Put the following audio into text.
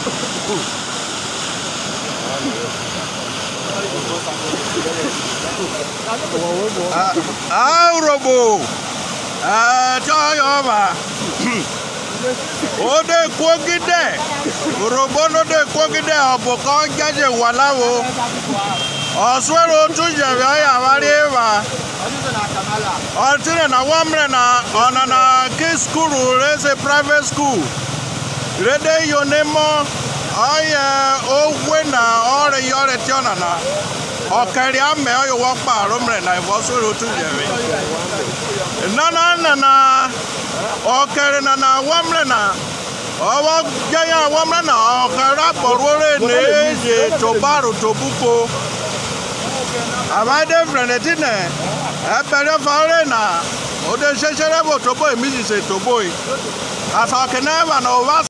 Aurobo. Chọyọba. Ode kwogide. Orobo no de kwogide ọbụ ka ọ jaje walawo. Ọsụrụ otu jere ọya wari ịwa. Ọtịrị na wamre na ọna na ke skulu reze private school. Rede yonemo ọya ogwe na ọrịa yọrịa tiọna na. Ọkari ame ọya wọkpa arụmre na ịbọsụrụ otu jere. nana nana ọkẹrẹ nana wamrẹ na ọwọ jẹyà wamrẹ na ọkẹrẹ akpọrọrẹ n'eje tobaru tobuko àbádé fẹrẹtì nẹ ẹbẹrẹ fọrẹ na òde ṣẹṣẹrẹ bò tobo èmi sì ṣe tobo yìí àtọkẹ náà wà náà ọba.